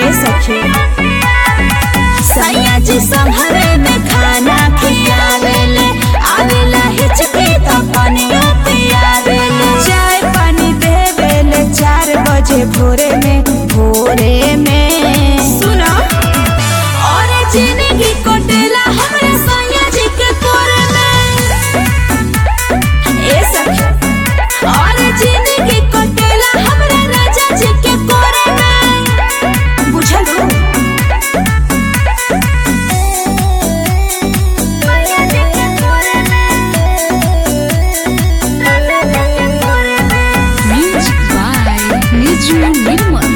ए सखी सैया जी संभरे में खाना खियावेले आवेला हिचके तो पानियो पियावेले चाय पानी देवेले चार बजे भोरे में भोरे में सुनो और जिंदगी कोटेला हमरे सैया जी के कोरे में ए सखी और जिंदगी कोटेला हमरे राजा जी के कोरे में बुझलू Music by Niju Nirmal.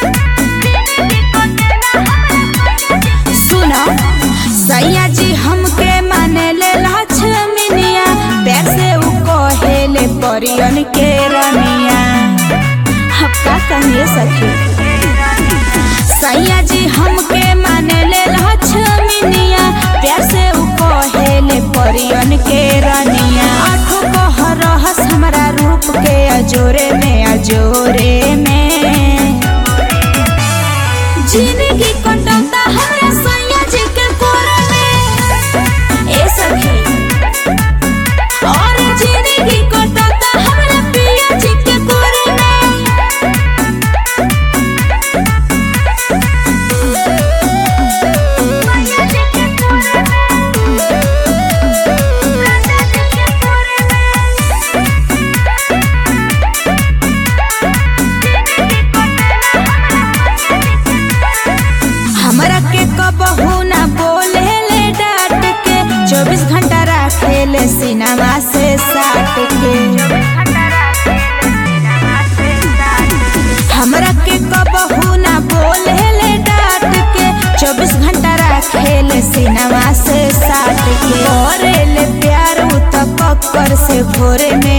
सुनो सैया जी हमके माने ले लक्ष्मीनिया पैर से उ कहेले परियन के रनिया हम का कहिए सखी सैया जी हमके माने ले लक्ष्मीनिया प्यार से उ कहेले परियन के रनिया आठो कह रहस हमरा रूप के अजोरे में अजोरे में जिंदगी कटौता हमरा सैया जी के कोरे में ए सखी और जिंदगी कटौता हमरा पिया जी के कोरे में हमरा के कबहू ना बोले ले डांट के चौबीस घंटा रखे ले सिनेमा से साट के हमरा के कबहू ना बोले ले डांट के चौबीस घंटा रखे ले सिनेमा से साट के करे ले प्यार उ त कक्कर से भोरे में